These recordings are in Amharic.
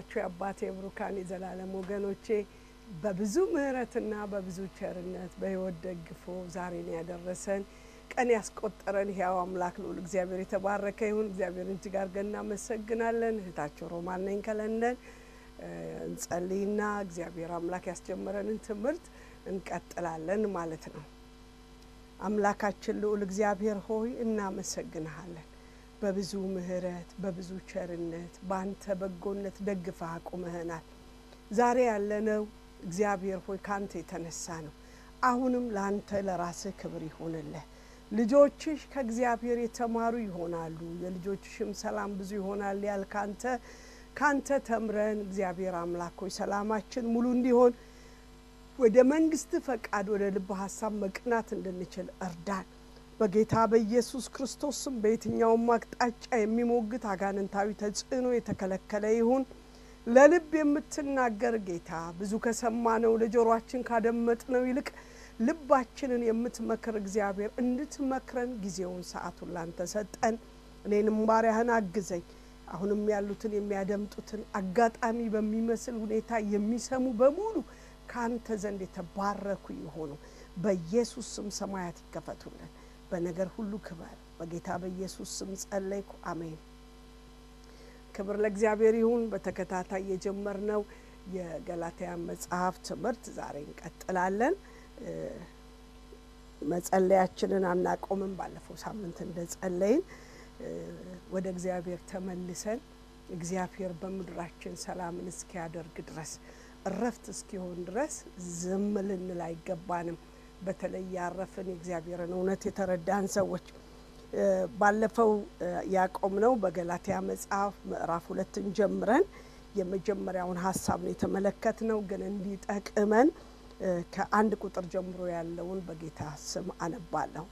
የተወደዳችሁ የአባቴ ብሩካን የዘላለም ወገኖቼ በብዙ ምሕረትና በብዙ ቸርነት በሕይወት ደግፎ ዛሬን ያደረሰን ቀን ያስቆጠረን ሕያው አምላክ ልዑል እግዚአብሔር የተባረከ ይሁን። እግዚአብሔርን እጅግ አድርገን እናመሰግናለን። እህታቸው ሮማን ነኝ ከለንደን። እንጸልይና እግዚአብሔር አምላክ ያስጀመረንን ትምህርት እንቀጥላለን ማለት ነው። አምላካችን ልዑል እግዚአብሔር ሆይ እናመሰግንሃለን። በብዙ ምሕረት በብዙ ቸርነት በአንተ በጎነት ደግፈህ አቁመህናል። ዛሬ ያለነው እግዚአብሔር ሆይ ከአንተ የተነሳ ነው። አሁንም ለአንተ ለራስህ ክብር ይሆንልህ። ልጆችሽ ከእግዚአብሔር የተማሩ ይሆናሉ፣ የልጆችሽም ሰላም ብዙ ይሆናል ያል ካንተ ካንተ ተምረን እግዚአብሔር አምላክ ሆይ ሰላማችን ሙሉ እንዲሆን ወደ መንግስት ፈቃድ ወደ ልብ ሀሳብ መቅናት እንድንችል እርዳን። በጌታ በኢየሱስ ክርስቶስ ስም በየትኛውም አቅጣጫ የሚሞግት አጋንንታዊ ተጽዕኖ የተከለከለ ይሁን። ለልብ የምትናገር ጌታ ብዙ ከሰማነው ለጆሮአችን ካደመጥነው ይልቅ ልባችንን የምትመክር እግዚአብሔር እንድትመክረን ጊዜውን ሰዓቱን ላንተ ሰጠን። እኔንም ባሪያህን አግዘኝ። አሁንም ያሉትን የሚያደምጡትን አጋጣሚ በሚመስል ሁኔታ የሚሰሙ በሙሉ ከአንተ ዘንድ የተባረኩ ይሆኑ። በኢየሱስ ስም ሰማያት ይከፈቱልን። በነገር ሁሉ ክበር። በጌታ በኢየሱስ ስም ጸለይኩ፣ አሜን። ክብር ለእግዚአብሔር ይሁን። በተከታታይ የጀመርነው የገላትያ መጽሐፍ ትምህርት ዛሬ እንቀጥላለን። መጸለያችንን አናቆምም። ባለፈው ሳምንት እንደ ጸለይን ወደ እግዚአብሔር ተመልሰን እግዚአብሔር በምድራችን ሰላምን እስኪያደርግ ድረስ እረፍት እስኪሆን ድረስ ዝም ልንል አይገባንም። በተለይ ያረፍን የእግዚአብሔርን እውነት የተረዳን ሰዎች ባለፈው ያቆምነው በገላትያ መጽሐፍ ምዕራፍ ሁለትን ጀምረን የመጀመሪያውን ሀሳብ ነው የተመለከትነው። ግን እንዲጠቅመን ከአንድ ቁጥር ጀምሮ ያለውን በጌታ ስም አነባለሁ።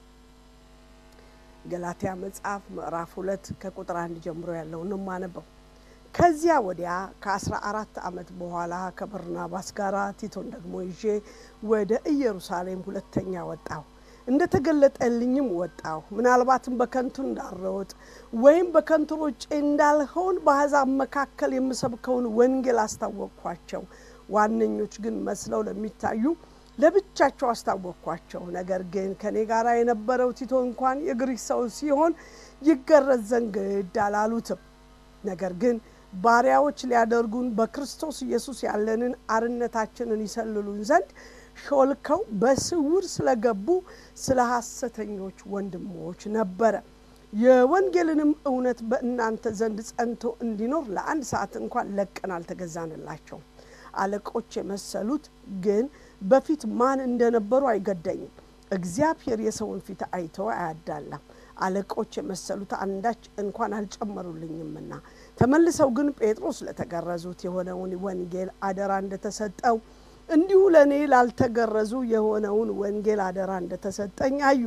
ገላትያ መጽሐፍ ምዕራፍ ሁለት ከቁጥር አንድ ጀምሮ ያለውን ነው የማነበው። ከዚያ ወዲያ ከአስራ አራት ዓመት በኋላ ከበርናባስ ጋር ቲቶን ደግሞ ይዤ ወደ ኢየሩሳሌም ሁለተኛ ወጣሁ። እንደ ተገለጠልኝም ወጣሁ። ምናልባትም በከንቱ እንዳልሮጥ ወይም በከንቱ ሮጬ እንዳልሆን በአሕዛብ መካከል የምሰብከውን ወንጌል አስታወቅኳቸው። ዋነኞች ግን መስለው ለሚታዩ ለብቻቸው አስታወቅኳቸው። ነገር ግን ከኔ ጋር የነበረው ቲቶ እንኳን የግሪክ ሰው ሲሆን ይገረዝ ዘንድ ግድ አላሉትም። ነገር ግን ባሪያዎች ሊያደርጉን በክርስቶስ ኢየሱስ ያለንን አርነታችንን ይሰልሉን ዘንድ ሾልከው በስውር ስለገቡ ስለ ሐሰተኞች ወንድሞች ነበረ። የወንጌልንም እውነት በእናንተ ዘንድ ጸንቶ እንዲኖር ለአንድ ሰዓት እንኳን ለቀን አልተገዛንላቸውም። አለቆች የመሰሉት ግን በፊት ማን እንደነበሩ አይገደኝም። እግዚአብሔር የሰውን ፊት አይቶ አያዳላም። አለቆች የመሰሉት አንዳች እንኳን አልጨመሩልኝምና ተመልሰው ግን ጴጥሮስ ለተገረዙት የሆነውን ወንጌል አደራ እንደተሰጠው እንዲሁ ለእኔ ላልተገረዙ የሆነውን ወንጌል አደራ እንደተሰጠኝ አዩ።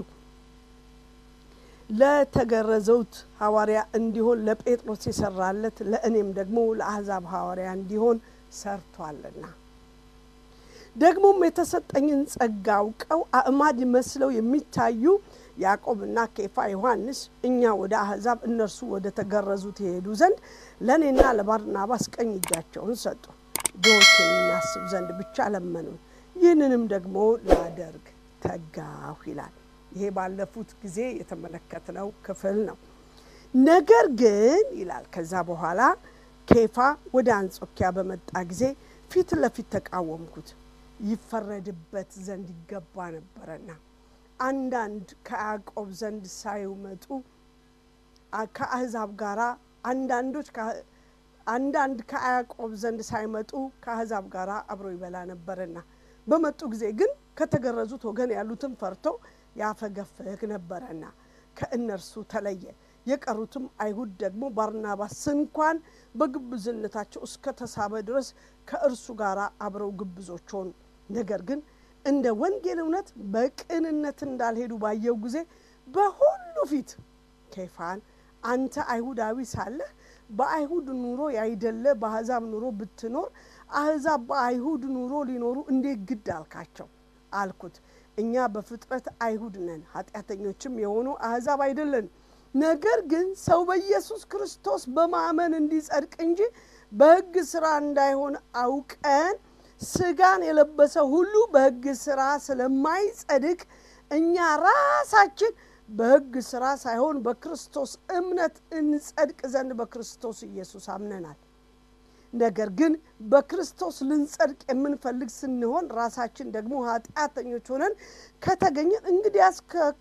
ለተገረዘውት ሐዋርያ እንዲሆን ለጴጥሮስ የሰራለት ለእኔም ደግሞ ለአሕዛብ ሐዋርያ እንዲሆን ሰርቷልና ደግሞም የተሰጠኝን ጸጋ አውቀው አእማድ መስለው የሚታዩ ያዕቆብና ኬፋ፣ ዮሐንስ እኛ ወደ አሕዛብ እነርሱ ወደ ተገረዙት የሄዱ ዘንድ ለእኔና ለባርናባስ ቀኝ እጃቸውን ሰጡ። ድሆችን እናስብ ዘንድ ብቻ ለመኑን። ይህንንም ደግሞ ላደርግ ተጋሁ ይላል። ይሄ ባለፉት ጊዜ የተመለከትነው ክፍል ነው። ነገር ግን ይላል ከዛ በኋላ ኬፋ ወደ አንጾኪያ በመጣ ጊዜ ፊት ለፊት ተቃወምኩት፣ ይፈረድበት ዘንድ ይገባ ነበረና አንዳንድ ከያዕቆብ ዘንድ ሳይመጡ ከአሕዛብ ጋራ አንዳንዶች አንዳንድ ከያዕቆብ ዘንድ ሳይመጡ ከአሕዛብ ጋር አብሮ ይበላ ነበርና በመጡ ጊዜ ግን ከተገረዙት ወገን ያሉትን ፈርቶ ያፈገፍግ ነበረና ከእነርሱ ተለየ። የቀሩትም አይሁድ ደግሞ ባርናባስ እንኳን በግብዝነታቸው እስከ ተሳበ ድረስ ከእርሱ ጋር አብረው ግብዞች ሆኑ። ነገር ግን እንደ ወንጌል እውነት በቅንነት እንዳልሄዱ ባየው ጊዜ በሁሉ ፊት ኬፋን አንተ አይሁዳዊ ሳለህ በአይሁድ ኑሮ ያይደለ በአሕዛብ ኑሮ ብትኖር አሕዛብ በአይሁድ ኑሮ ሊኖሩ እንዴት ግድ አልካቸው አልኩት። እኛ በፍጥረት አይሁድ ነን፣ ኃጢአተኞችም የሆኑ አሕዛብ አይደለን። ነገር ግን ሰው በኢየሱስ ክርስቶስ በማመን እንዲጸድቅ እንጂ በሕግ ስራ እንዳይሆን አውቀን ስጋን የለበሰ ሁሉ በሕግ ስራ ስለማይጸድቅ እኛ ራሳችን በሕግ ስራ ሳይሆን በክርስቶስ እምነት እንጸድቅ ዘንድ በክርስቶስ ኢየሱስ አምነናል። ነገር ግን በክርስቶስ ልንጸድቅ የምንፈልግ ስንሆን ራሳችን ደግሞ ኃጢአተኞች ሆነን ከተገኘን እንግዲያስ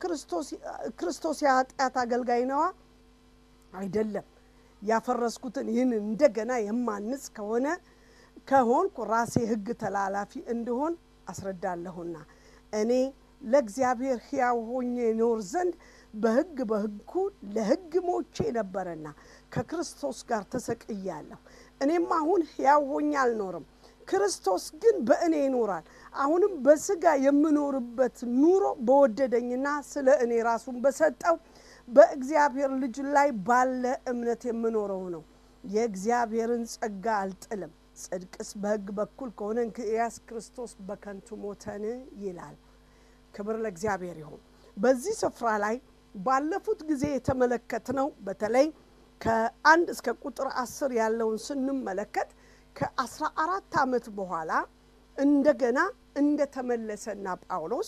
ክርስቶስ የኃጢአት አገልጋይ ነዋ? አይደለም። ያፈረስኩትን ይህን እንደገና የማንጽ ከሆነ ከሆንኩ ራሴ ሕግ ተላላፊ እንደሆን አስረዳለሁና እኔ ለእግዚአብሔር ሕያው ሆኜ ኖር ዘንድ በሕግ በሕጉ ለሕግ ሞቼ ነበረና ከክርስቶስ ጋር ተሰቅያለሁ። እኔም አሁን ሕያው ሆኜ አልኖርም፣ ክርስቶስ ግን በእኔ ይኖራል። አሁንም በስጋ የምኖርበት ኑሮ በወደደኝና ስለ እኔ ራሱን በሰጠው በእግዚአብሔር ልጅ ላይ ባለ እምነት የምኖረው ነው። የእግዚአብሔርን ጸጋ አልጥልም። ጽድቅስ በሕግ በኩል ከሆነ እንኪያስ ክርስቶስ በከንቱ ሞተን ይላል። ክብር ለእግዚአብሔር ይሁን። በዚህ ስፍራ ላይ ባለፉት ጊዜ የተመለከትነው በተለይ ከአንድ እስከ ቁጥር አስር ያለውን ስንመለከት ከአስራ አራት ዓመት በኋላ እንደገና እንደተመለሰና ጳውሎስ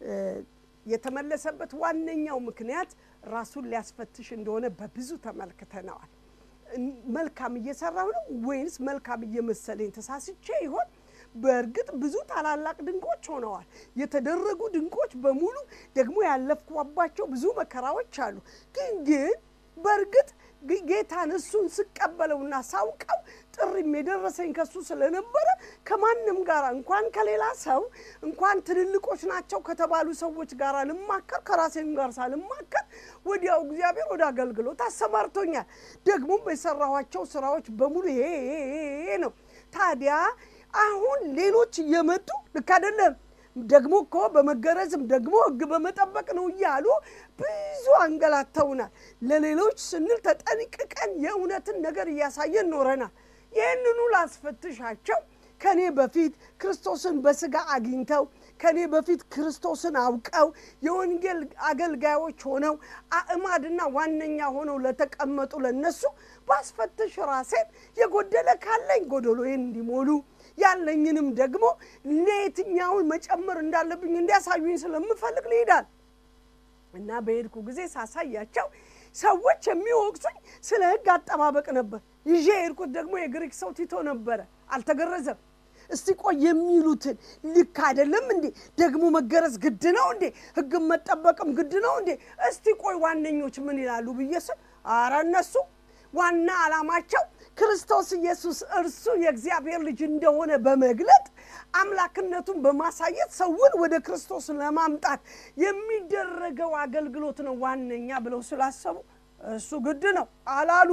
የተመለሰበት ዋነኛው ምክንያት ራሱን ሊያስፈትሽ እንደሆነ በብዙ ተመልክተነዋል። መልካም እየሰራሁ ነው ወይንስ መልካም እየመሰለኝ ተሳስቼ ይሆን? በእርግጥ ብዙ ታላላቅ ድንቆች ሆነዋል። የተደረጉ ድንቆች በሙሉ ደግሞ ያለፍኳባቸው ብዙ መከራዎች አሉ። ግን ግን በእርግጥ ጌታን እሱን ስቀበለውና ሳውቀው ጥሪም የደረሰኝ ከሱ ስለነበረ ከማንም ጋር እንኳን ከሌላ ሰው እንኳን ትልልቆች ናቸው ከተባሉ ሰዎች ጋር ልማከር ከራሴም ጋር ሳልማከር ወዲያው እግዚአብሔር ወደ አገልግሎት አሰማርቶኛል። ደግሞም የሰራኋቸው ስራዎች በሙሉ ይሄ ነው። ታዲያ አሁን ሌሎች እየመጡ ልክ አይደለም ደግሞ እኮ በመገረዝም ደግሞ ሕግ በመጠበቅ ነው እያሉ ብዙ አንገላተውናል። ለሌሎች ስንል ተጠንቅቀን የእውነትን ነገር እያሳየን ኖረናል። ይህንኑ ላስፈትሻቸው ከኔ በፊት ክርስቶስን በስጋ አግኝተው ከኔ በፊት ክርስቶስን አውቀው የወንጌል አገልጋዮች ሆነው አእማድና ዋነኛ ሆነው ለተቀመጡ ለነሱ ባስፈትሽ ራሴን የጎደለ ካለኝ ጎደሎዬን እንዲሞሉ ያለኝንም ደግሞ ለየትኛውን መጨመር እንዳለብኝ እንዲያሳዩኝ ስለምፈልግ ልሄዳል እና በሄድኩ ጊዜ ሳሳያቸው ሰዎች የሚወቅሱኝ ስለ ሕግ አጠባበቅ ነበር። ይዤ የሄድኩት ደግሞ የግሪክ ሰው ቲቶ ነበረ። አልተገረዘም። እስቲ ቆይ የሚሉትን ልክ አይደለም እንዴ? ደግሞ መገረዝ ግድ ነው እንዴ? ሕግም መጠበቅም ግድ ነው እንዴ? እስቲ ቆይ ዋነኞች ምን ይላሉ ብዬ ስል አረ እነሱ ዋና ዓላማቸው ክርስቶስ ኢየሱስ እርሱ የእግዚአብሔር ልጅ እንደሆነ በመግለጥ አምላክነቱን በማሳየት ሰውን ወደ ክርስቶስ ለማምጣት የሚደረገው አገልግሎት ነው ዋነኛ ብለው ስላሰቡ እሱ ግድ ነው አላሉ።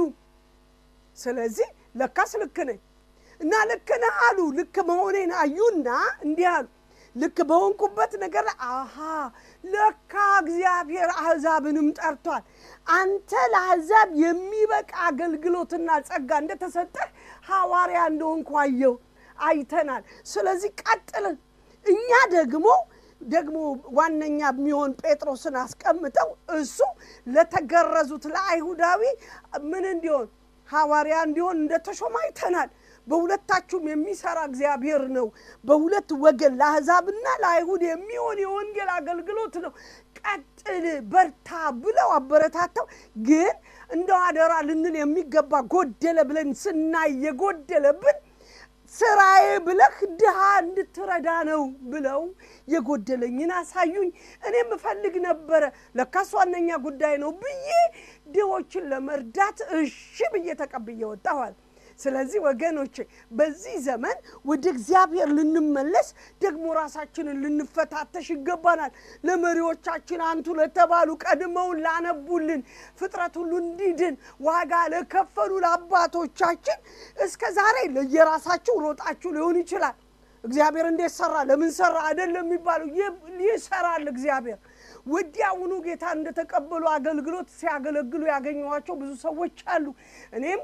ስለዚህ ለካስ ልክ ነኝ እና ልክ ነህ አሉ። ልክ መሆኔን አዩና እንዲህ አሉ። ልክ በሆንኩበት ነገር አሃ ለካ እግዚአብሔር አሕዛብንም ጠርቷል። አንተ ለአሕዛብ የሚበቃ አገልግሎትና ጸጋ እንደተሰጠህ ሐዋርያ እንደሆንኩ አየው አይተናል። ስለዚህ ቀጥልን። እኛ ደግሞ ደግሞ ዋነኛ የሚሆን ጴጥሮስን አስቀምጠው እሱ ለተገረዙት ለአይሁዳዊ ምን እንዲሆን ሐዋርያ እንዲሆን እንደተሾመ አይተናል። በሁለታችሁም የሚሰራ እግዚአብሔር ነው። በሁለት ወገን ለአሕዛብና ለአይሁድ የሚሆን የወንጌል አገልግሎት ነው። ቀጥል፣ በርታ ብለው አበረታተው። ግን እንደው አደራ ልንል የሚገባ ጎደለ ብለን ስናይ የጎደለብን ስራዬ ብለህ ድሃ እንድትረዳ ነው ብለው የጎደለኝን አሳዩኝ። እኔም እፈልግ ነበረ ለካስ ዋነኛ ጉዳይ ነው ብዬ ድሆችን ለመርዳት እሺ ብዬ ተቀብዬ ወጣኋል። ስለዚህ ወገኖቼ በዚህ ዘመን ወደ እግዚአብሔር ልንመለስ ደግሞ ራሳችንን ልንፈታተሽ ይገባናል። ለመሪዎቻችን አንቱ ለተባሉ ቀድመውን ላነቡልን ፍጥረት ሁሉ እንዲድን ዋጋ ለከፈሉ ለአባቶቻችን እስከ ዛሬ ለየራሳችሁ ሮጣችሁ ሊሆን ይችላል። እግዚአብሔር እንዴት ሰራ፣ ለምን ሰራ አይደለም የሚባለው ይሰራል እግዚአብሔር ወዲያውኑ ጌታ እንደተቀበሉ አገልግሎት ሲያገለግሉ ያገኘኋቸው ብዙ ሰዎች አሉ። እኔም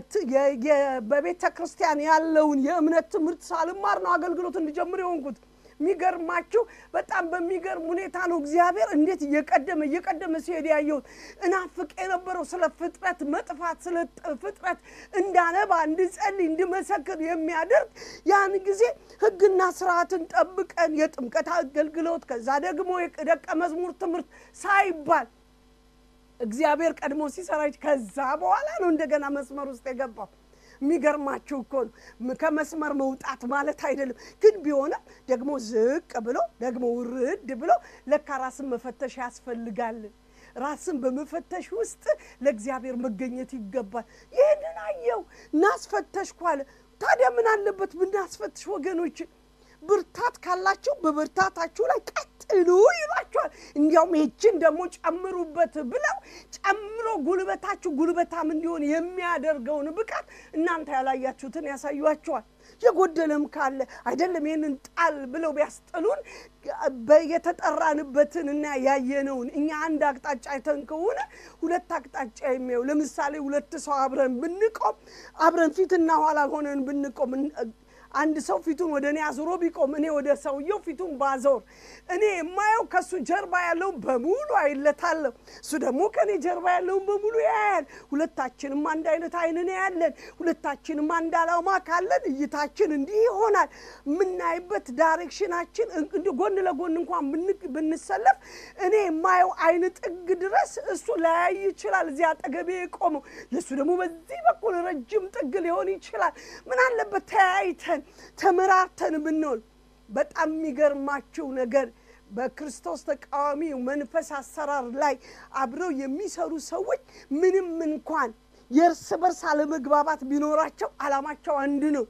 በቤተ ክርስቲያን ያለውን የእምነት ትምህርት ሳልማር ነው አገልግሎት እንዲጀምር የሆንኩት። የሚገርማችሁ በጣም በሚገርም ሁኔታ ነው እግዚአብሔር እንዴት እየቀደመ እየቀደመ ሲሄድ ያየሁት። እናፍቅ የነበረው ስለ ፍጥረት መጥፋት ስለ ፍጥረት እንዳነባ እንድጸልይ እንድመሰክር የሚያደርግ ያን ጊዜ ሕግና ስርዓትን ጠብቀን የጥምቀት አገልግሎት ከዛ ደግሞ የደቀ መዝሙር ትምህርት ሳይባል እግዚአብሔር ቀድሞ ሲሰራች ከዛ በኋላ ነው እንደገና መስመር ውስጥ የገባው። የሚገርማችሁ እኮ ነው። ከመስመር መውጣት ማለት አይደለም፣ ግን ቢሆንም ደግሞ ዝቅ ብሎ ደግሞ ውርድ ብሎ ለካ ራስን መፈተሽ ያስፈልጋል። ራስን በመፈተሽ ውስጥ ለእግዚአብሔር መገኘት ይገባል። ይህንን አየው እናስፈተሽኩ አለ። ታዲያ ምን አለበት ብናስፈትሽ ወገኖች? ብርታት ካላችሁ በብርታታችሁ ላይ ቀጥሉ ይሏቸዋል። እንዲያውም ይችን ደግሞ ጨምሩበት ብለው ጨምሮ ጉልበታችሁ ጉልበታም እንዲሆን የሚያደርገውን ብቃት እናንተ ያላያችሁትን ያሳዩአቸዋል። የጎደለም ካለ አይደለም ይህንን ጣል ብለው ቢያስጥሉን የተጠራንበትን እና ያየነውን እኛ አንድ አቅጣጫ አይተን ከሆነ ሁለት አቅጣጫ የሚያዩ ለምሳሌ ሁለት ሰው አብረን ብንቆም አብረን ፊትና ኋላ ሆነን ብንቆም አንድ ሰው ፊቱን ወደ እኔ አዙሮ ቢቆም እኔ ወደ ሰውየው ፊቱን ባዞር እኔ የማየው ከእሱ ጀርባ ያለውን በሙሉ አይለታለሁ፣ እሱ ደግሞ ከእኔ ጀርባ ያለውን በሙሉ ያያል። ሁለታችንም አንድ አይነት አይንን ያለን፣ ሁለታችንም አንድ አላማ ካለን እይታችን እንዲህ ይሆናል። የምናይበት ዳይሬክሽናችን ጎን ለጎን እንኳን ብንሰለፍ እኔ የማየው አይን ጥግ ድረስ እሱ ላያይ ይችላል፣ እዚህ አጠገቤ የቆመው የእሱ ደግሞ በዚህ በኩል ረጅም ጥግ ሊሆን ይችላል። ምን አለበት ተያይተን ተመራርተን ብንሆን። በጣም የሚገርማችሁ ነገር በክርስቶስ ተቃዋሚ መንፈስ አሰራር ላይ አብረው የሚሰሩ ሰዎች ምንም እንኳን የእርስ በርስ አለመግባባት ቢኖራቸው ዓላማቸው አንድ ነው።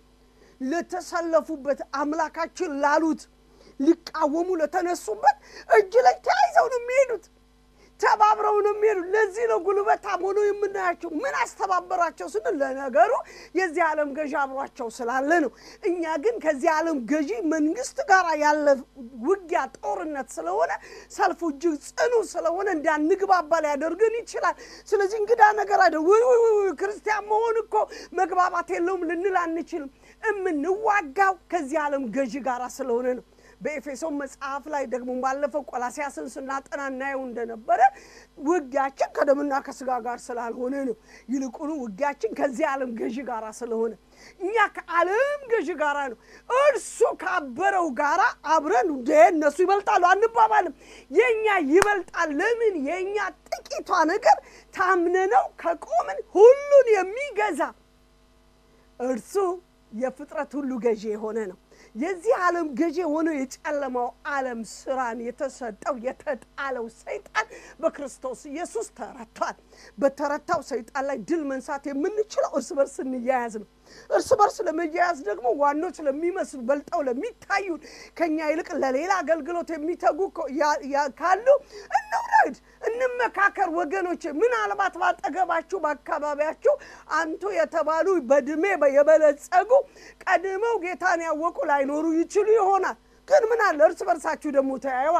ለተሰለፉበት አምላካችን ላሉት ሊቃወሙ ለተነሱበት እጅ ላይ ተያይዘው ነው የሚሄዱት። ተባብረው ነው የሚሄዱ። ለዚህ ነው ጉልበታም ሆነው የምናያቸው። ምን አስተባበራቸው ስንል ለነገሩ የዚህ ዓለም ገዢ አብሯቸው ስላለ ነው። እኛ ግን ከዚህ ዓለም ገዢ መንግስት ጋር ያለ ውጊያ ጦርነት ስለሆነ ሰልፉ እጅግ ጽኑ ስለሆነ እንዳንግባባ ሊያደርግን ይችላል። ስለዚህ እንግዳ ነገር አይደል። ውይ ውይ ውይ ክርስቲያን መሆን እኮ መግባባት የለውም ልንል አንችልም። የምንዋጋው ከዚህ ዓለም ገዢ ጋር ስለሆነ ነው። በኤፌሶን መጽሐፍ ላይ ደግሞ ባለፈው ቆላሲያስን ስናጠና እናየው እንደነበረ ውጊያችን ከደምና ከስጋ ጋር ስላልሆነ ነው። ይልቁኑ ውጊያችን ከዚህ ዓለም ገዢ ጋር ስለሆነ እኛ ከዓለም ገዢ ጋራ ነው። እርሱ ካበረው ጋራ አብረን እንደ እነሱ ይበልጣሉ አንባባልም። የእኛ ይበልጣል። ለምን? የእኛ ጥቂቷ ነገር ታምነነው ከቆምን ሁሉን የሚገዛ እርሱ የፍጥረት ሁሉ ገዢ የሆነ ነው። የዚህ ዓለም ገዢ የሆነው የጨለማው ዓለም ስራን የተሰጠው የተጣለው ሰይጣን በክርስቶስ ኢየሱስ ተረቷል። በተረታው ሰይጣን ላይ ድል መንሳት የምንችለው እርስ በርስ እንያያዝ ነው። እርስ በርስ ለመያያዝ ደግሞ ዋኖች ለሚመስሉ በልጠው ለሚታዩን ከኛ ይልቅ ለሌላ አገልግሎት የሚተጉ ካሉ እንውረድ፣ እንመካከር። ወገኖች ምናልባት ባጠገባችሁ በአካባቢያችሁ አንቱ የተባሉ በእድሜ የበለጸጉ ቀድመው ጌታን ያወቁ ላይኖሩ ይችሉ ይሆናል። ግን ምን አለ እርስ በርሳችሁ ደግሞ ተያየዋ።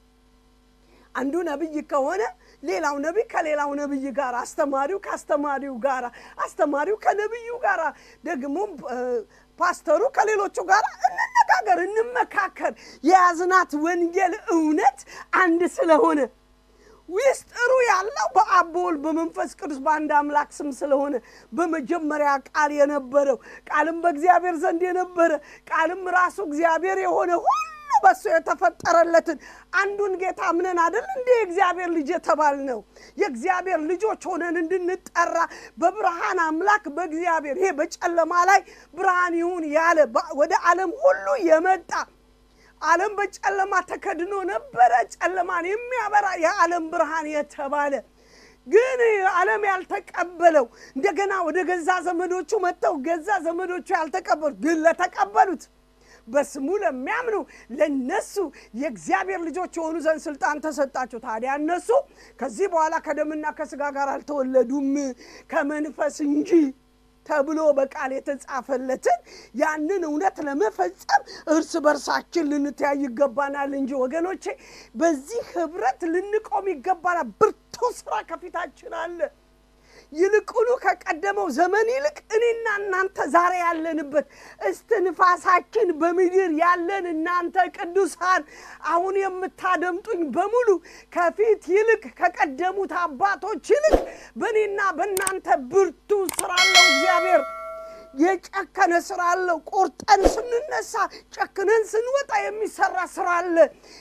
አንዱ ነቢይ ከሆነ ሌላው ነቢይ ከሌላው ነቢይ ጋር፣ አስተማሪው ከአስተማሪው ጋር፣ አስተማሪው ከነቢዩ ጋር፣ ደግሞም ፓስተሩ ከሌሎቹ ጋር እንነጋገር፣ እንመካከር። የያዝናት ወንጌል እውነት አንድ ስለሆነ ውስጥሩ ያለው በአብ በወልድ በመንፈስ ቅዱስ በአንድ አምላክ ስም ስለሆነ በመጀመሪያ ቃል የነበረው ቃልም በእግዚአብሔር ዘንድ የነበረ ቃልም ራሱ እግዚአብሔር የሆነ ሁሉ በሱ የተፈጠረለትን አንዱን ጌታ አምነን አደል እንደ የእግዚአብሔር ልጅ የተባል ነው። የእግዚአብሔር ልጆች ሆነን እንድንጠራ በብርሃን አምላክ በእግዚአብሔር ይሄ በጨለማ ላይ ብርሃን ይሁን ያለ ወደ ዓለም ሁሉ የመጣ ዓለም በጨለማ ተከድኖ ነበረ። ጨለማን የሚያበራ የዓለም ብርሃን የተባለ ግን ዓለም ያልተቀበለው እንደገና ወደ ገዛ ዘመዶቹ መጥተው ገዛ ዘመዶቹ ያልተቀበሉት ግን ለተቀበሉት በስሙ ለሚያምኑ ለነሱ የእግዚአብሔር ልጆች የሆኑ ዘንድ ስልጣን ተሰጣቸው። ታዲያ እነሱ ከዚህ በኋላ ከደምና ከስጋ ጋር አልተወለዱም ከመንፈስ እንጂ ተብሎ በቃል የተጻፈለትን ያንን እውነት ለመፈጸም እርስ በርሳችን ልንተያይ ይገባናል እንጂ ወገኖቼ፣ በዚህ ህብረት ልንቆም ይገባናል። ብርቱ ስራ ከፊታችን አለ። ይልቁኑ ከቀደመው ዘመን ይልቅ እኔና እናንተ ዛሬ ያለንበት እስትንፋሳችን በምድር ያለን እናንተ ቅዱሳን አሁን የምታደምጡኝ በሙሉ ከፊት ይልቅ ከቀደሙት አባቶች ይልቅ በእኔና በእናንተ ብርቱ ስራ አለው እግዚአብሔር። የጨከነ ስራ አለው። ቆርጠን ስንነሳ ጨክነን ስንወጣ የሚሰራ ስራ አለ።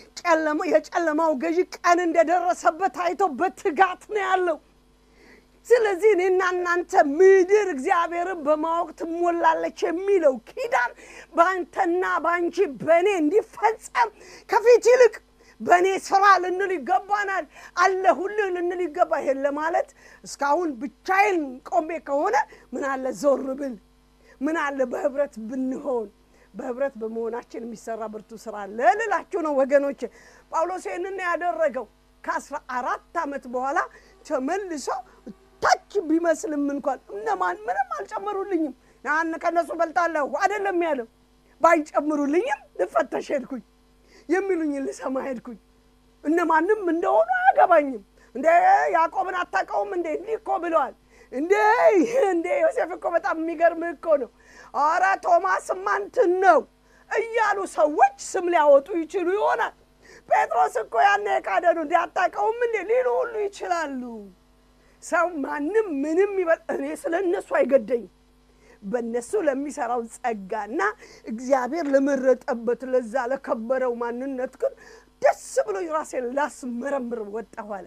የጨለማው ገዢ ቀን እንደደረሰበት አይቶ በትጋት ነው ያለው። ስለዚህ እኔና እናንተ ምድር እግዚአብሔርን በማወቅ ትሞላለች የሚለው ኪዳን በአንተና በአንቺ በእኔ እንዲፈጸም ከፊት ይልቅ በእኔ ስራ ልንል ይገባናል። አለሁልህ ልንል ይገባ። ይሄን ለማለት እስካሁን ብቻዬን ቆሜ ከሆነ ምን አለ ዞር ብል፣ ምን አለ በህብረት ብንሆን። በህብረት በመሆናችን የሚሰራ ብርቱ ስራ አለ ልላችሁ ነው ወገኖች። ጳውሎስ ይህንን ያደረገው ከአስራ አራት ዓመት በኋላ ተመልሶ ታች ቢመስልም እንኳን እነማን ምንም አልጨመሩልኝም፣ ያን ከእነሱ በልጣለሁ አይደለም ያለው። ባይጨምሩልኝም ልፈተሽ ሄድኩኝ፣ የሚሉኝን ልሰማ ሄድኩኝ። እነማንም እንደሆኑ አያገባኝም። እንደ ያዕቆብን አታውቀውም እንዴ? እንዲህ እኮ ብለዋል እንዴ እንዴ ዮሴፍ እኮ በጣም የሚገርምህ እኮ ነው። ኧረ ቶማስማ እንትን ነው እያሉ ሰዎች ስም ሊያወጡ ይችሉ ይሆናል። ጴጥሮስ እኮ ያኔ የካደ ነው እንዲ አታውቀውም እንዴ ሊሉ ሁሉ ይችላሉ። ሰው ማንም ምንም ይበል፣ እኔ ስለ እነሱ አይገደኝም። በእነሱ ለሚሰራው ጸጋና እግዚአብሔር ለመረጠበት ለዛ ለከበረው ማንነት ግን ደስ ብሎ ራሴን ላስመረምር ወጣሁ አለ።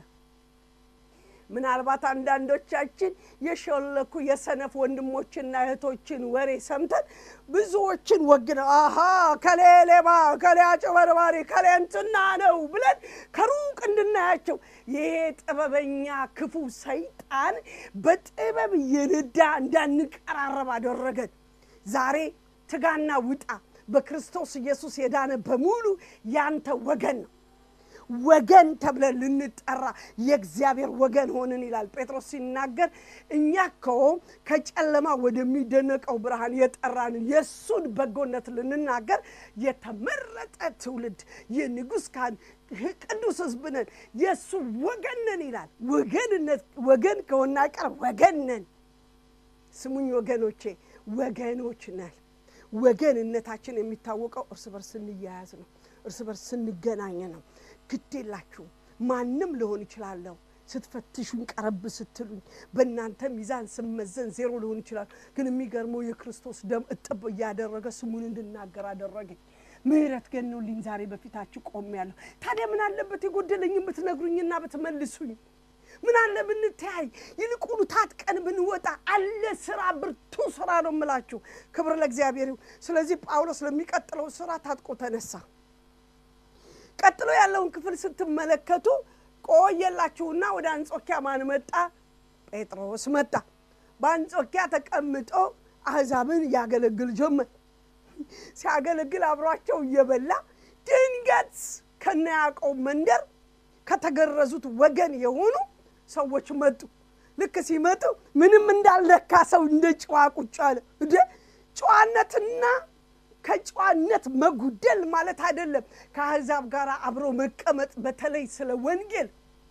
ምናልባት አንዳንዶቻችን የሾለኩ የሰነፍ ወንድሞችና እህቶችን ወሬ ሰምተን ብዙዎችን ወግነ አሃ ከሌ ሌባ፣ ከሌ አጭበርባሪ፣ ከሌ እንትና ነው ብለን ከሩቅ እንድናያቸው ይሄ ጥበበኛ ክፉ ሰይጣን በጥበብ የነዳ እንዳንቀራረብ አደረገን። ዛሬ ትጋና ውጣ። በክርስቶስ ኢየሱስ የዳነ በሙሉ ያንተ ወገን ነው። ወገን ተብለን ልንጠራ የእግዚአብሔር ወገን ሆንን ይላል ጴጥሮስ ሲናገር። እኛ እኮ ከጨለማ ወደሚደነቀው ብርሃን የጠራንን የእሱን በጎነት ልንናገር የተመረጠ ትውልድ፣ የንጉሥ ካህን፣ ቅዱስ ሕዝብ ነን፣ የእሱ ወገን ነን ይላል። ወገንነት ወገን ከሆና ቀር ወገን ነን። ስሙኝ ወገኖቼ፣ ወገኖች ነን። ወገንነታችን የሚታወቀው እርስ በርስ ስንያያዝ ነው። እርስ በርስ ስንገናኝ ነው። ግድ የላችሁም ማንም ልሆን ይችላለሁ። ስትፈትሹኝ ቀረብ ስትሉኝ በእናንተ ሚዛን ስመዘን ዜሮ ልሆን ይችላል። ግን የሚገርመው የክርስቶስ ደም እጥብ እያደረገ ስሙን እንድናገር አደረገኝ። ምሕረት ገኖልኝ ዛሬ በፊታችሁ ቆሜያለሁ። ታዲያ ምን አለበት የጎደለኝ ብትነግሩኝና ብትመልሱኝ? ምን አለ ብንተያይ፣ ይልቁኑ ታጥቀን ብንወጣ አለ ስራ፣ ብርቱ ስራ ነው የምላችሁ። ክብር ለእግዚአብሔር ይሁን። ስለዚህ ጳውሎስ ለሚቀጥለው ስራ ታጥቆ ተነሳ። ቀጥሎ ያለውን ክፍል ስትመለከቱ ቆየላችሁና ወደ አንጾኪያ ማን መጣ? ጴጥሮስ መጣ። በአንጾኪያ ተቀምጦ አሕዛብን ያገለግል ጀመር። ሲያገለግል አብሯቸው እየበላ ድንገት ከነ ያዕቆብ መንደር ከተገረዙት ወገን የሆኑ ሰዎች መጡ። ልክ ሲመጡ ምንም እንዳልነካ ሰው እንደ ጨዋ ቁጭ አለ። እንደ ጨዋነትና ከጨዋነት መጉደል ማለት አይደለም። ከአሕዛብ ጋር አብሮ መቀመጥ በተለይ ስለ ወንጌል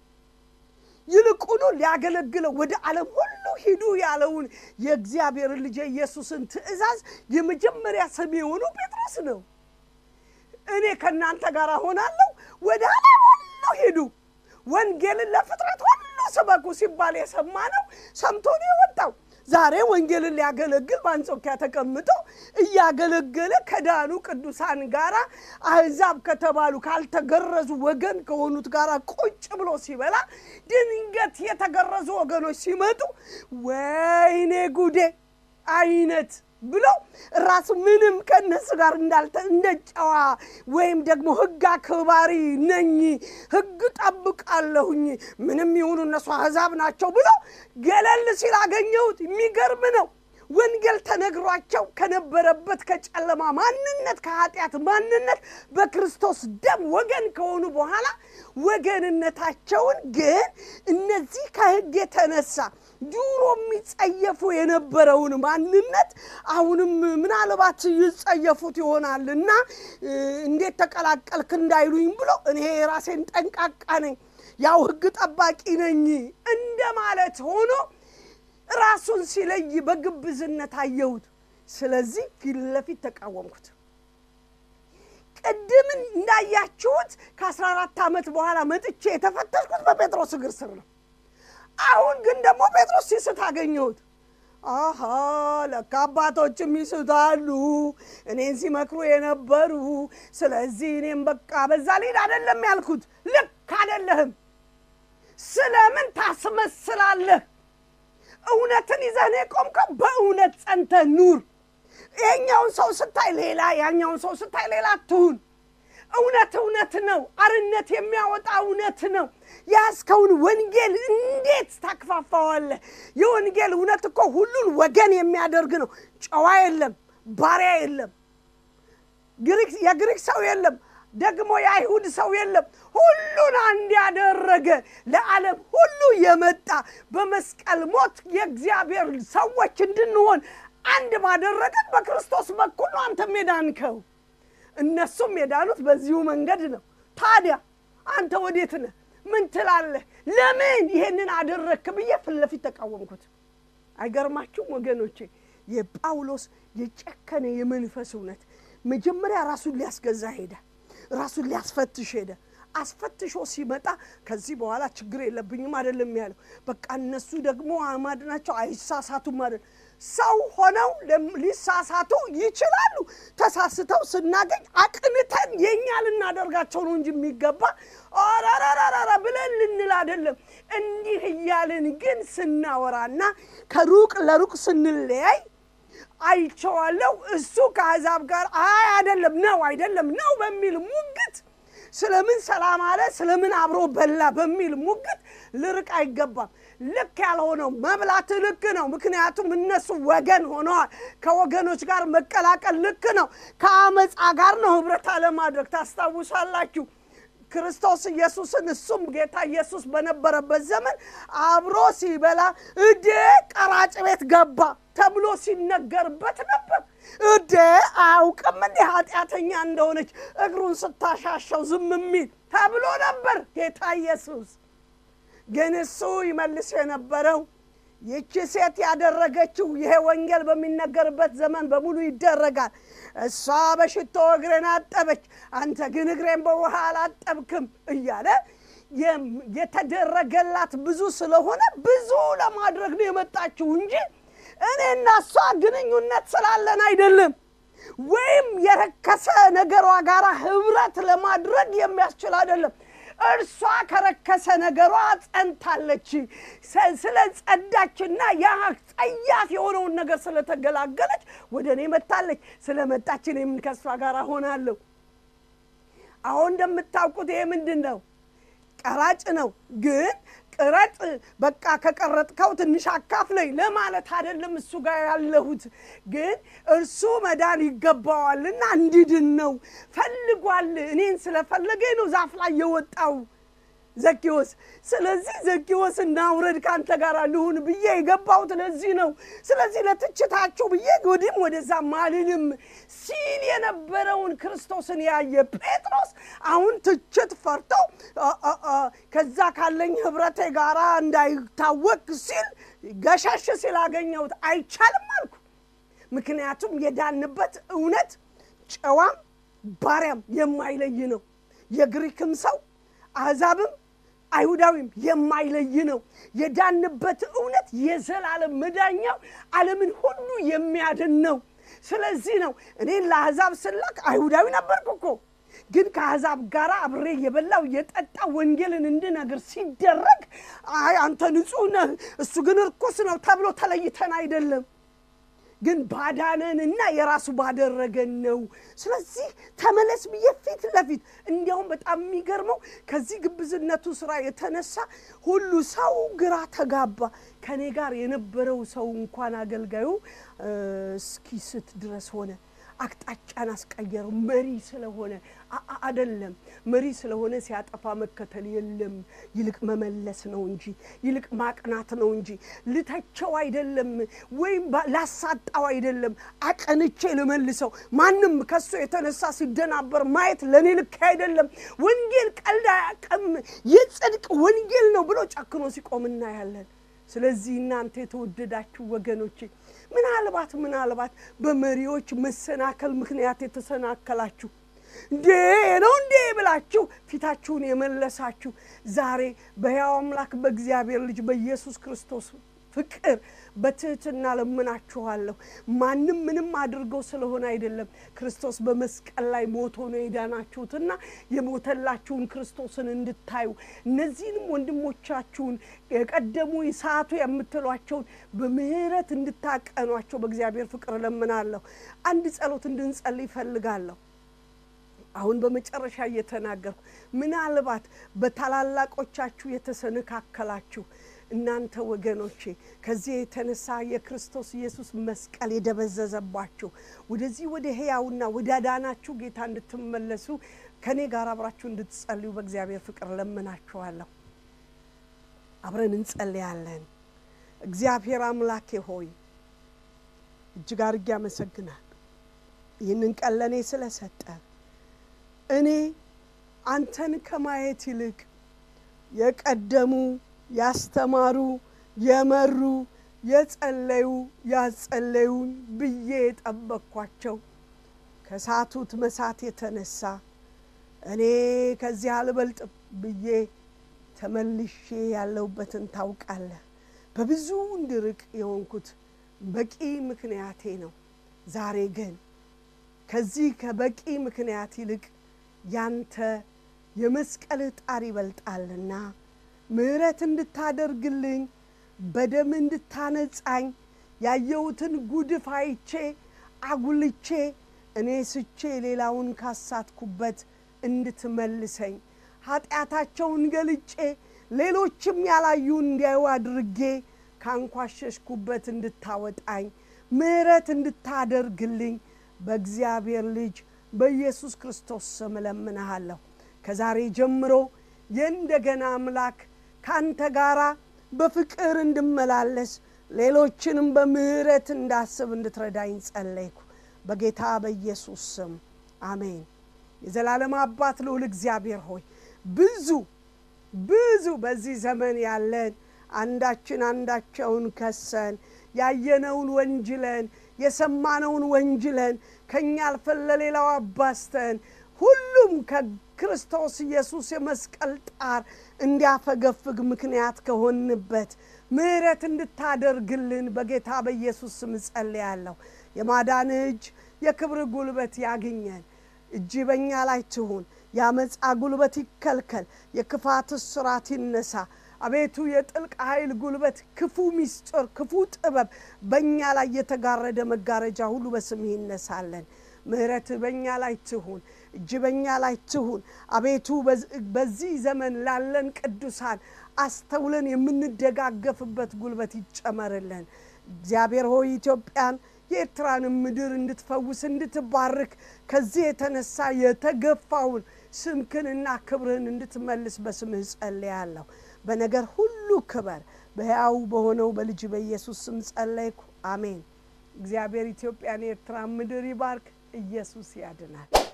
ይልቁኑ ሊያገለግለው ወደ ዓለም ሁሉ ሂዱ ያለውን የእግዚአብሔርን ልጅ ኢየሱስን ትእዛዝ የመጀመሪያ ሰሚ የሆኑ ጴጥሮስ ነው። እኔ ከእናንተ ጋር ሆናለሁ፣ ወደ ዓለም ሁሉ ሂዱ፣ ወንጌልን ለፍጥረት ሁሉ ስበኩ ሲባል የሰማ ነው ሰምቶ ነው የወጣው። ዛሬ ወንጌልን ሊያገለግል በአንጾኪያ ተቀምጦ እያገለገለ ከዳኑ ቅዱሳን ጋር አሕዛብ ከተባሉ ካልተገረዙ ወገን ከሆኑት ጋር ቁጭ ብሎ ሲበላ ድንገት የተገረዙ ወገኖች ሲመጡ ወይኔ ጉዴ አይነት ብሎ ራሱ ምንም ከእነሱ ጋር እንዳልተ እንደ ጨዋ ወይም ደግሞ ሕግ አክባሪ ነኝ ሕግ ጠብቃለሁኝ ምንም ይሁኑ እነሱ አሕዛብ ናቸው ብሎ ገለል ሲል አገኘሁት። የሚገርም ነው። ወንጌል ተነግሯቸው ከነበረበት ከጨለማ ማንነት ከኃጢአት ማንነት በክርስቶስ ደም ወገን ከሆኑ በኋላ ወገንነታቸውን ግን እነዚህ ከሕግ የተነሳ ድሮ የሚጸየፉ የነበረውን ማንነት አሁንም ምናልባት ይጸየፉት ይሆናልና እንዴት ተቀላቀልክ እንዳይሉኝ ብሎ እኔ ራሴን ጠንቃቃ ነኝ፣ ያው ሕግ ጠባቂ ነኝ እንደማለት ሆኖ ራሱን ሲለይ በግብዝነት አየሁት። ስለዚህ ፊት ለፊት ተቃወምኩት። ቅድም እንዳያችሁት ከአስራ አራት ዓመት በኋላ መጥቼ የተፈተሽኩት በጴጥሮስ እግር ስር ነው። አሁን ግን ደግሞ ጴጥሮስ ሲስት አገኘሁት። አሃ ለካ አባቶችም ይስታሉ፣ እኔን ሲመክሩ የነበሩ። ስለዚህ እኔም በቃ በዛ ልሂድ አይደለም ያልኩት። ልክ አይደለህም። ስለምን ታስመስላለህ? እውነትን ይዘህ ነው የቆምከው። በእውነት ጸንተህ ኑር። ይሄኛውን ሰው ስታይ ሌላ፣ ያኛውን ሰው ስታይ ሌላ ትሁን። እውነት እውነት ነው። አርነት የሚያወጣ እውነት ነው። ያዝከውን ወንጌል እንዴት ታክፋፋዋለህ? የወንጌል እውነት እኮ ሁሉን ወገን የሚያደርግ ነው። ጨዋ የለም፣ ባሪያ የለም፣ የግሪክ ሰው የለም፣ ደግሞ የአይሁድ ሰው የለም። ሁሉን አንድ ያደረገ ለዓለም ሁሉ የመጣ በመስቀል ሞት የእግዚአብሔር ሰዎች እንድንሆን አንድ ባደረገን በክርስቶስ በኩል ነው አንተም የዳንከው። እነሱም የዳኑት በዚሁ መንገድ ነው። ታዲያ አንተ ወዴት ነህ? ምን ትላለህ? ለምን ይሄንን አደረግክ ብዬ ፊት ለፊት ተቃወምኩት። አይገርማችሁም ወገኖቼ? የጳውሎስ የጨከነ የመንፈስ እውነት መጀመሪያ ራሱን ሊያስገዛ ሄደ። ራሱን ሊያስፈትሽ ሄደ። አስፈትሾ ሲመጣ ከዚህ በኋላ ችግር የለብኝም አይደለም ያለው። በቃ እነሱ ደግሞ አማድ ናቸው፣ አይሳሳቱም ማለት ሰው ሆነው ሊሳሳቱ ይችላሉ። ተሳስተው ስናገኝ አቅንተን የእኛ ልናደርጋቸው ነው እንጂ የሚገባ ኦረረረረ ብለን ልንል አይደለም። እንዲህ እያልን ግን ስናወራና ከሩቅ ለሩቅ ስንለያይ አይቼዋለሁ። እሱ ከአሕዛብ ጋር አይ አይደለም ነው አይደለም ነው በሚል ሙግት ስለምን ሰላም አለ ስለምን አብሮ በላ በሚል ሙግት ልርቅ አይገባም። ልክ ያልሆነው መብላት ልክ ነው። ምክንያቱም እነሱ ወገን ሆነዋል። ከወገኖች ጋር መቀላቀል ልክ ነው። ከአመፃ ጋር ነው ህብረት አለማድረግ። ታስታውሳላችሁ ክርስቶስ ኢየሱስን እሱም ጌታ ኢየሱስ በነበረበት ዘመን አብሮ ሲበላ እዴ ቀራጭ ቤት ገባ ተብሎ ሲነገርበት ነበር። እዴ አያውቅም እንዴ ኃጢአተኛ እንደሆነች እግሩን ስታሻሸው ዝም የሚል ተብሎ ነበር ጌታ ኢየሱስ። ግን እሱ ይመልስ የነበረው ይቺ ሴት ያደረገችው ይሄ ወንጌል በሚነገርበት ዘመን በሙሉ ይደረጋል። እሷ በሽቶ እግሬን አጠበች፣ አንተ ግን እግሬን በውሃ አላጠብክም እያለ የተደረገላት ብዙ ስለሆነ ብዙ ለማድረግ ነው የመጣችው እንጂ እኔና እሷ ግንኙነት ስላለን አይደለም። ወይም የረከሰ ነገሯ ጋር ህብረት ለማድረግ የሚያስችል አይደለም። እርሷ ከረከሰ ነገሯ ጸንታለች። ስለ ጸዳችና ያ ጸያፍ የሆነውን ነገር ስለተገላገለች ወደ እኔ መታለች። ስለ መጣች እኔም ከእሷ ጋር ሆናለሁ። አሁን እንደምታውቁት ይሄ ምንድን ነው? ቀራጭ ነው። ግን ቅረጥ በቃ ከቀረጥከው ትንሽ አካፍለኝ ለማለት አይደለም እሱ ጋር ያለሁት። ግን እርሱ መዳን ይገባዋልና እንዲድን ነው ፈልጓል። እኔን ስለፈለገኝ ነው ዛፍ ላይ የወጣው ዘኪዎስ። ስለዚህ ዘኪዎስ እናውረድ ከአንተ ጋር ልሁን ብዬ የገባሁት ለዚህ ነው። ስለዚህ ለትችታችሁ ብዬ ወዲህም ወደዛም አልልም ሲል የነበረውን ክርስቶስን ያየ ጴጥሮስ አሁን ትችት ፈርቶ ከዛ ካለኝ ህብረቴ ጋር እንዳይታወቅ ሲል ገሸሽ ሲላገኘሁት አይቻልም አልኩ። ምክንያቱም የዳንበት እውነት ጨዋም ባሪያም የማይለይ ነው። የግሪክም ሰው አሕዛብም አይሁዳዊም የማይለይ ነው። የዳንበት እውነት የዘላለም መዳኛው ዓለምን ሁሉ የሚያድን ነው። ስለዚህ ነው እኔን ለአሕዛብ ስላክ አይሁዳዊ ነበርኩ እኮ ግን ከአሕዛብ ጋር አብሬ የበላው የጠጣ ወንጌልን እንድነግር ሲደረግ አይ አንተ ንጹሕ ነህ፣ እሱ ግን እርኩስ ነው ተብሎ ተለይተን አይደለም ግን ባዳነንና የራሱ ባደረገን ነው። ስለዚህ ተመለስ ብዬ ፊት ለፊት እንዲያውም በጣም የሚገርመው ከዚህ ግብዝነቱ ስራ የተነሳ ሁሉ ሰው ግራ ተጋባ። ከኔ ጋር የነበረው ሰው እንኳን አገልጋዩ እስኪስት ድረስ ሆነ። አቅጣጫን አስቀየረው። መሪ ስለሆነ አደለም። መሪ ስለሆነ ሲያጠፋ መከተል የለም። ይልቅ መመለስ ነው እንጂ ይልቅ ማቅናት ነው እንጂ ልተቸው አይደለም፣ ወይም ላሳጣው አይደለም። አቀንቼ ልመልሰው። ማንም ከሱ የተነሳ ሲደናበር ማየት ለእኔ ልክ አይደለም። ወንጌል ቀልድ አያውቅም፣ የጽድቅ ወንጌል ነው ብሎ ጨክኖ ሲቆም እናያለን። ስለዚህ እናንተ የተወደዳችሁ ወገኖቼ ምናልባት ምናልባት በመሪዎች መሰናከል ምክንያት የተሰናከላችሁ እንዴ ነው እንዴ ብላችሁ ፊታችሁን የመለሳችሁ ዛሬ በሕያው አምላክ በእግዚአብሔር ልጅ በኢየሱስ ክርስቶስ ፍቅር በትህትና ለምናችኋለሁ። ማንም ምንም አድርገው ስለሆነ አይደለም፣ ክርስቶስ በመስቀል ላይ ሞቶ ነው የዳናችሁትና የሞተላችሁን ክርስቶስን እንድታዩ እነዚህንም ወንድሞቻችሁን የቀደሙ ሰዓቱ የምትሏቸውን በምህረት እንድታቀኗቸው በእግዚአብሔር ፍቅር ለምናለሁ። አንድ ጸሎት እንድንጸልይ ይፈልጋለሁ። አሁን በመጨረሻ እየተናገርኩ ምናልባት በታላላቆቻችሁ የተሰነካከላችሁ እናንተ ወገኖቼ ከዚህ የተነሳ የክርስቶስ ኢየሱስ መስቀል የደበዘዘባችሁ ወደዚህ ወደ ሕያውና ወደ አዳናችሁ ጌታ እንድትመለሱ ከእኔ ጋር አብራችሁ እንድትጸልዩ በእግዚአብሔር ፍቅር ለምናችኋለሁ። አብረን እንጸልያለን። እግዚአብሔር አምላኬ ሆይ እጅግ አድርጌ አመሰግናል ይህንን ቀን ለእኔ ስለሰጠ እኔ አንተን ከማየት ይልቅ የቀደሙ ያስተማሩ የመሩ የጸለዩ ያጸለዩን ብዬ የጠበቅኳቸው ከሳቱት መሳት የተነሳ እኔ ከዚህ አልበልጥም ብዬ ተመልሼ ያለሁበትን ታውቃለህ። በብዙ እንድርቅ የሆንኩት በቂ ምክንያቴ ነው። ዛሬ ግን ከዚህ ከበቂ ምክንያት ይልቅ ያንተ የመስቀልህ ጣር ይበልጣልና ምሕረት እንድታደርግልኝ በደም እንድታነጻኝ ያየሁትን ጉድፍ አይቼ አጉልቼ እኔ ስቼ ሌላውን ካሳትኩበት እንድትመልሰኝ ኃጢአታቸውን ገልጬ ሌሎችም ያላዩ እንዲያዩ አድርጌ ካንኳሸሽኩበት እንድታወጣኝ ምሕረት እንድታደርግልኝ በእግዚአብሔር ልጅ በኢየሱስ ክርስቶስ ስም እለምንሃለሁ። ከዛሬ ጀምሮ የእንደገና አምላክ ከአንተ ጋራ በፍቅር እንድመላለስ ሌሎችንም በምሕረት እንዳስብ እንድትረዳኝ ጸለይኩ። በጌታ በኢየሱስ ስም አሜን። የዘላለም አባት ልዑል እግዚአብሔር ሆይ ብዙ ብዙ በዚህ ዘመን ያለን አንዳችን አንዳቸውን ከሰን ያየነውን ወንጅለን የሰማነውን ወንጅለን ከእኛ አልፈን ለሌላው አባስተን ሁሉም ከክርስቶስ ኢየሱስ የመስቀል ጣር እንዲያፈገፍግ ምክንያት ከሆንበት ምሕረት እንድታደርግልን በጌታ በኢየሱስ ስም እጸልያለሁ። የማዳን እጅ የክብር ጉልበት ያግኘን። እጅ በእኛ ላይ ትሁን። የአመፃ ጉልበት ይከልከል። የክፋት እስራት ይነሳ። አቤቱ የጥልቅ ኃይል ጉልበት፣ ክፉ ሚስጥር፣ ክፉ ጥበብ በእኛ ላይ የተጋረደ መጋረጃ ሁሉ በስምህ ይነሳለን። ምሕረት በእኛ ላይ ትሁን። እጅ በእኛ ላይ ትሁን። አቤቱ በዚህ ዘመን ላለን ቅዱሳን አስተውለን የምንደጋገፍበት ጉልበት ይጨመርልን። እግዚአብሔር ሆይ ኢትዮጵያን የኤርትራንም ምድር እንድትፈውስ እንድትባርክ ከዚህ የተነሳ የተገፋውን ስምክንና ክብርህን እንድትመልስ በስምህ ጸልያለሁ። በነገር ሁሉ ክበር በሕያው በሆነው በልጅ በኢየሱስ ስም ጸለይኩ፣ አሜን። እግዚአብሔር ኢትዮጵያን የኤርትራን ምድር ይባርክ። ኢየሱስ ያድናል።